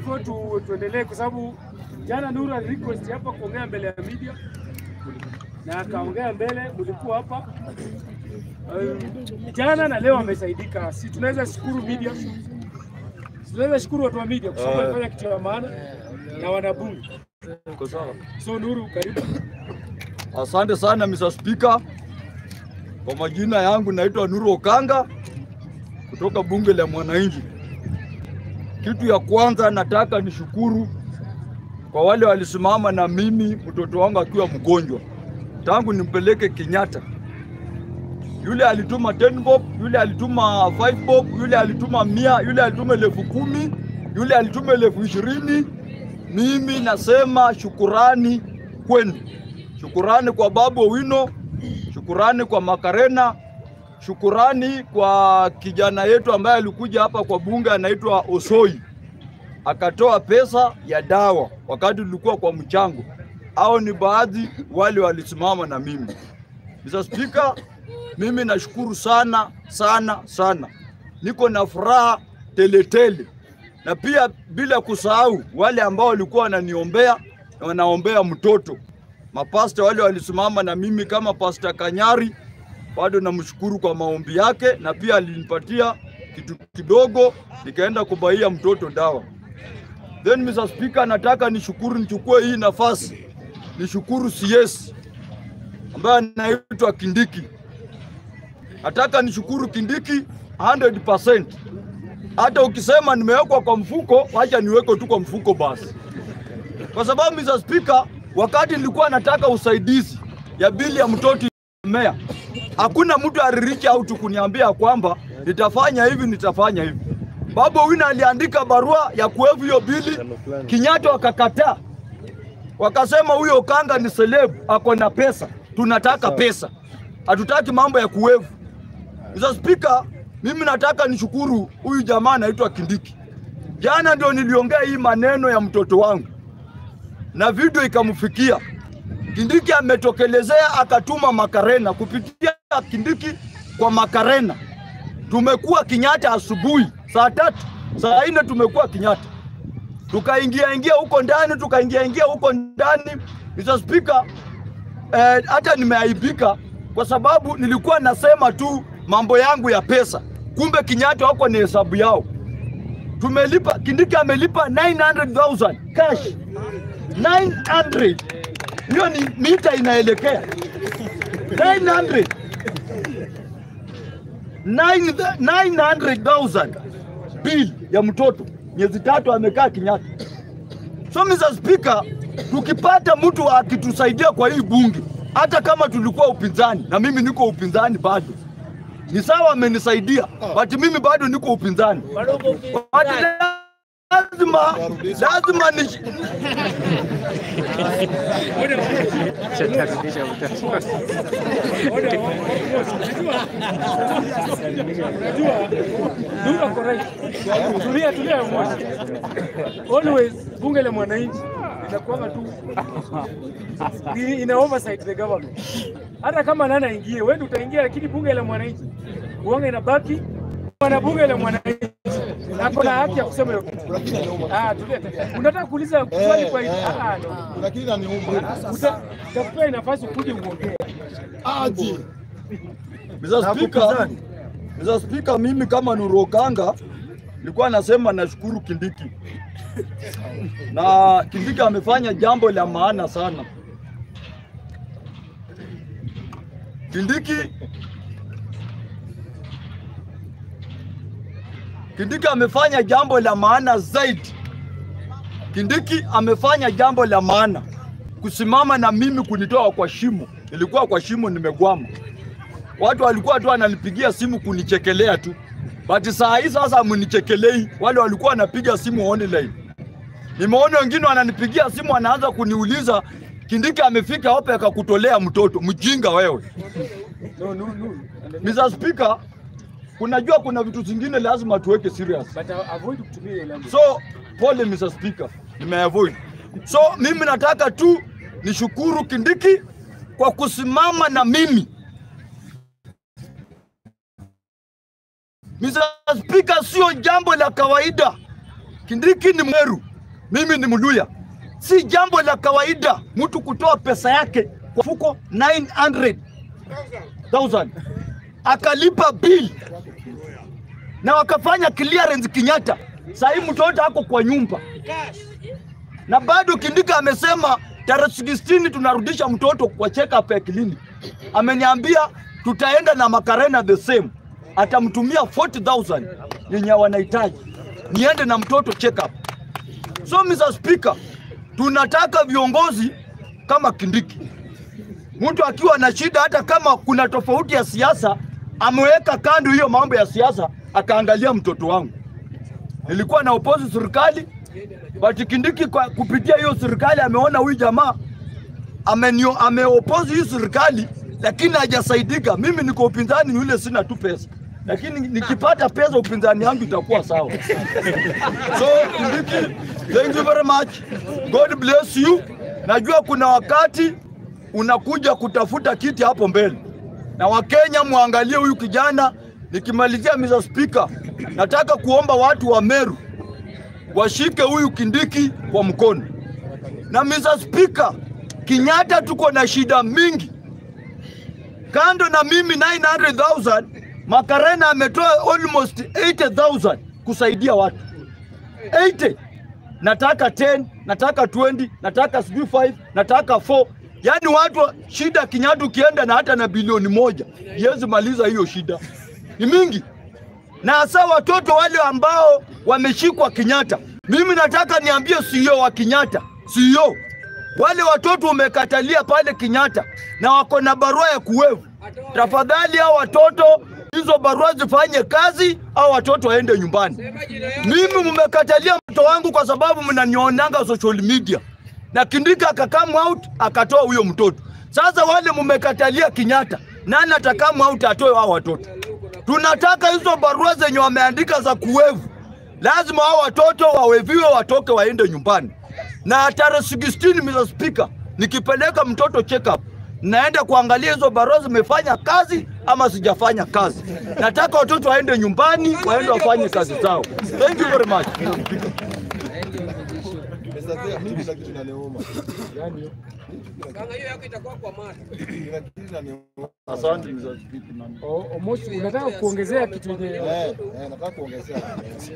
before tu, tuendelee kwa sababu jana Nuru ali request hapa kuongea mbele ya media na akaongea mbele, mlikuwa hapa um, jana na leo amesaidika. Si tunaweza shukuru media, Si tunaweza shukuru watu wa media kwa sababu Eh. walifanya kitu ya maana na wanabunge. Uko sawa? So Nuru, karibu. Asante sana Mr. Speaker. Kwa majina yangu naitwa Nuru Okanga kutoka bunge la mwananchi. Kitu ya kwanza nataka nishukuru kwa wale walisimama na mimi mtoto wangu akiwa mgonjwa tangu nimpeleke Kenyatta. Yule alituma 10 bob, yule alituma 5 bob, yule alituma mia, yule alituma elfu kumi, yule alituma elfu ishirini. Mimi nasema shukurani kwenu. Shukurani kwa Babu Owino, shukurani kwa Makarena, shukurani kwa kijana yetu ambaye alikuja hapa kwa bunge anaitwa Osoi, akatoa pesa ya dawa wakati tulikuwa kwa mchango. Hao ni baadhi wale walisimama na mimi. Mr. Speaker, mimi nashukuru sana sana sana, niko na furaha teletele, na pia bila kusahau wale ambao walikuwa wananiombea na wanaombea mtoto mapasta wale walisimama na mimi kama Pasta Kanyari, bado namshukuru kwa maombi yake, na pia alinipatia kitu kidogo nikaenda kubaia mtoto dawa. Then Mr. Speaker, nataka nishukuru, nichukue hii nafasi nishukuru CS ambaye anaitwa Kindiki. Nataka nishukuru Kindiki 100%. Hata ukisema nimewekwa kwa mfuko, wacha niweke tu kwa mfuko basi kwa sababu Mr. Speaker, wakati nilikuwa nataka usaidizi ya bili ya mtoto mea, hakuna mtu alirichi out kuniambia kwamba nitafanya hivi nitafanya hivi. Babu Owino aliandika barua ya kuevu hiyo bili, Kenyatta wakakataa, wakasema huyo Okanga ni celeb, ako na pesa, tunataka pesa, hatutaki mambo ya kuevu. Mr. Speaker, mimi nataka nishukuru huyu jamaa anaitwa Kindiki. Jana ndio niliongea hii maneno ya mtoto wangu na video ikamfikia. Kindiki ametokelezea akatuma Makarena kupitia Kindiki kwa Makarena. Tumekuwa Kenyatta asubuhi saa tatu, saa nne tumekuwa Kenyatta, tukaingia ingia huko ndani, tukaingia ingia huko ndani. Mr. Speaker, eh, hata nimeaibika kwa sababu nilikuwa nasema tu mambo yangu ya pesa, kumbe Kenyatta wako ni hesabu yao. Tumelipa, Kindiki amelipa 900,000 cash 900 hiyo ni mita inaelekea 900 Nine- 900,000 bill ya mtoto miezi tatu amekaa Kenyatta. So Mr. Speaker, tukipata mtu akitusaidia kwa hii bunge, hata kama tulikuwa upinzani na mimi niko upinzani bado ni sawa, amenisaidia but mimi bado niko upinzani but lazima lazima ni Unajua, Nuru ako right. Tulia, tulia mwana. Always bunge la mwananchi inakuanga tu ni- ina oversight the government. Hata kama nani aingie, wewe ndio utaingia, lakini bunge la mwananchi uanga inabaki wana bunge la mwananchi ako na haki ya kusema hiyo kitu. Ah, tulia, tulia. Unataka kuuliza swali kwa hivi? Ah, no. Lakini inaniuma. Uta- Utakupea nafasi ukuje uongee. Aje. Mr. Speaker, Mr. Speaker, mimi kama Nuru Okanga nilikuwa nasema nashukuru Kindiki na Kindiki amefanya jambo la maana sana. Kindiki Kindiki amefanya jambo la maana zaidi. Kindiki amefanya jambo la maana kusimama na mimi kunitoa kwa shimo. Nilikuwa kwa shimo nimegwama watu walikuwa tu wananipigia simu kunichekelea tu, but saa hii sasa mnichekelei. Wale walikuwa wanapiga simu online, nimeona wengine wananipigia simu wanaanza kuniuliza Kindiki amefika wapi akakutolea mtoto? Mjinga wewe. No, no, no. Mr. Speaker, kunajua kuna vitu zingine lazima tuweke serious. But uh, avoid kutumia ile language. So pole Mr. Speaker, nimeavoid. So mimi nataka tu nishukuru Kindiki kwa kusimama na mimi. Mr. Speaker, sio jambo la kawaida. Kindiki ni Mweru, mimi ni Mluya. Si jambo la kawaida mtu kutoa pesa yake kwa fuko 900,000 akalipa bill na wakafanya clearance Kenyatta. Sasa hii mtoto ako kwa nyumba na bado Kindika amesema tarehe 16 tunarudisha mtoto kwa check up ya clinic. Ameniambia tutaenda na Makarena the same, atamtumia 40,000 yenye wanahitaji niende na mtoto check up. So Mr. Speaker, tunataka viongozi kama Kindiki, mtu akiwa na shida, hata kama kuna tofauti ya siasa, ameweka kando hiyo mambo ya siasa, akaangalia mtoto wangu. Nilikuwa na opozi serikali but Kindiki kwa kupitia hiyo serikali ameona huyu jamaa amenio ameopozi hii serikali, lakini hajasaidika. Mimi niko upinzani, ni yule sina tu pesa, lakini nikipata pesa upinzani yangu itakuwa sawa. So Kindiki, thank you very much, God bless you. Najua kuna wakati unakuja kutafuta kiti hapo mbele, na Wakenya muangalie huyu kijana. Nikimalizia Mr. Speaker, nataka kuomba watu wa Meru washike huyu Kindiki kwa mkono. Na Mr. Speaker, Kenyatta tuko na shida mingi. Kando na mimi 900,000, Makarena ametoa almost 80,000 kusaidia watu 80. Nataka 10, nataka 20, nataka sijui 5, nataka 4. Yaani watu wa- shida Kenyatta ukienda na hata na bilioni moja, yezi maliza hiyo shida. Ni mingi na hasa watoto wale ambao wameshikwa Kenyatta. Mimi nataka niambie CEO wa Kenyatta, CEO, wale watoto umekatalia pale Kenyatta na wako na barua ya kuwevu, tafadhali hao watoto hizo barua zifanye kazi au watoto waende nyumbani. Mimi mmekatalia mtoto wangu kwa sababu mnanionanga social media, na Kindika akakam out akatoa huyo mtoto. Sasa wale mmekatalia Kenyatta, nani atakam out atoe hao watoto? Tunataka hizo barua zenye wameandika za kuwevu, lazima hao watoto waweviwe, watoke waende nyumbani. Na tarehe 16 Mr. Speaker, nikipeleka mtoto check up, naenda kuangalia hizo barua zimefanya kazi ama sijafanya kazi. Nataka watoto waende nyumbani, waende wafanye kazi zao. Thank you very much. Sasa mimi kila kitu inaniuma. Kanga hiyo yako itakuwa kwa mata. Kila kitu inaniuma. Asante Mr. Speaker. O- Omosi, unataka kuongezea kitu yenye Eh, eh, nataka kuongezea.